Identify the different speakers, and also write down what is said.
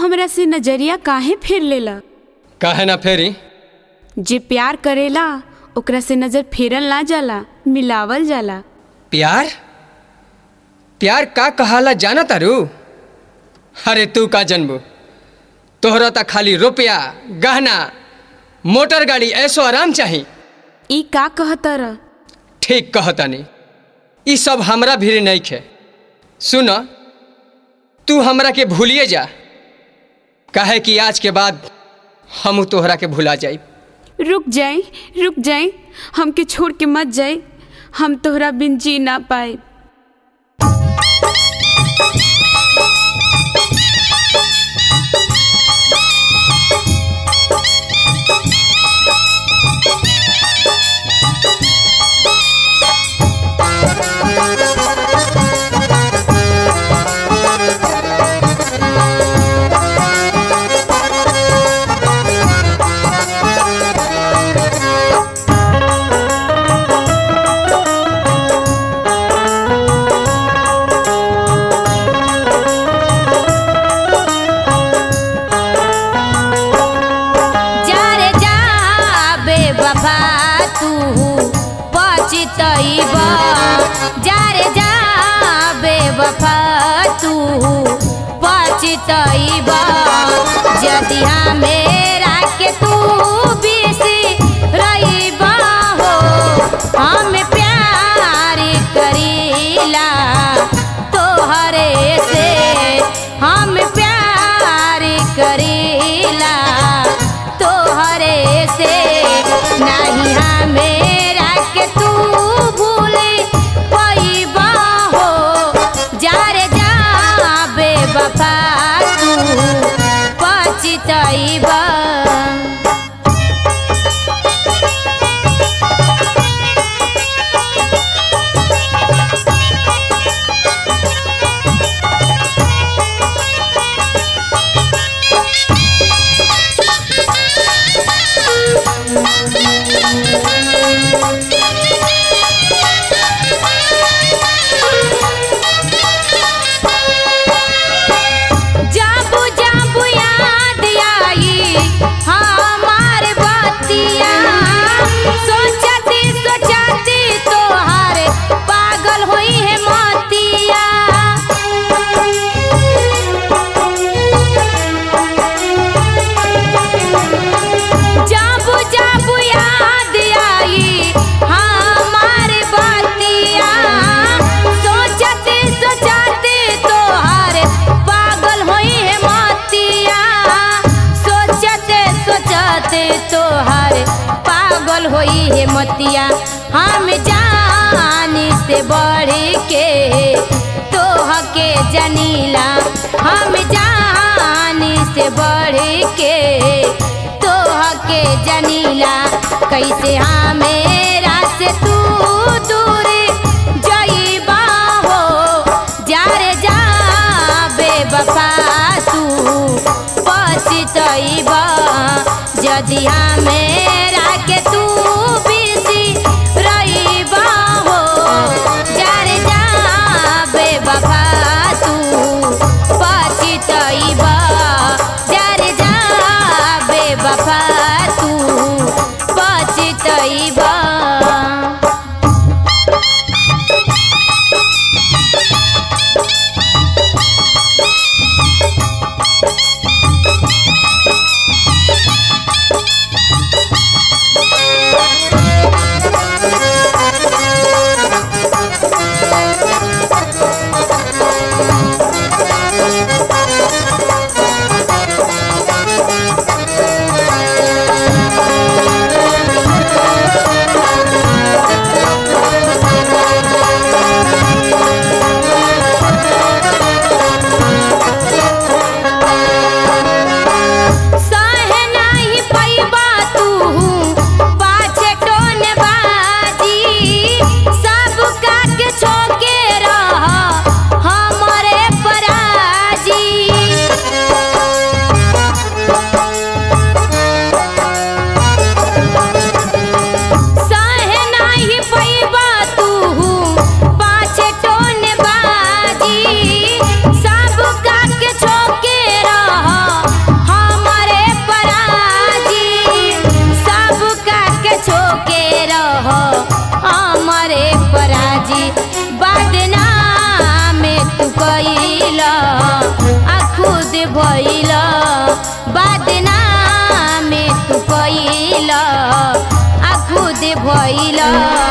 Speaker 1: हमरा से नजरिया काहे फेर लेला
Speaker 2: काहे ना फेरी
Speaker 1: जे प्यार करेला ओकरा से नजर फेरल ना जाला मिलावल जाला
Speaker 2: प्यार प्यार का कहाला जाना तारू अरे तू का जनबू तोहरा त खाली रुपया गहना मोटर गाड़ी ऐसो आराम चाही
Speaker 1: ई का कहतर
Speaker 2: ठीक कहतानी ई सब हमरा भीड़ नहीं खे सुन तू हमरा के भूलिए जा काहे कि आज के बाद हम तोहरा के भुला जाई
Speaker 1: रुक जाए रुक जाए हमके छोड़ के मत जाए हम तोहरा बिन जी ना पाए
Speaker 3: जा रे जा बेवफा तू पछतइब जा रे जा बेवफा तू पछतइब यदि मेरा के तू बिसी रहिब हो हम प्यार करीला तोहरे से हम प्यार करीला तोहरे से नहीं हमेरा के तू भूले पैबा हो जा रे जा बेवफा तू पछतइबा जाबू जाबू याद आई हमार बतिया सोचती सोचती तोहार पागल हुई है मोतिया जाबू जाबू याद आई हमार बतिया सोचते सोचते तोहार पागल होई है मोतिया सोचते सोचते तोहार पागल होई है मोतिया हम जानी से बढ़ के तोह के जनीला हम जानी से बढ़ के तोह के जनीला कैसे हमेरा से तू दूर जइबा हो जा रे जा बेवफा तू पछतइबा यदि हमेरा के तू बिसी रहिबा हो जा रे जा बेवफा तू पछतइबा जा रे जा बेवफा तू पछतइबा भइल बदनाम तू कइल आ खुद भइल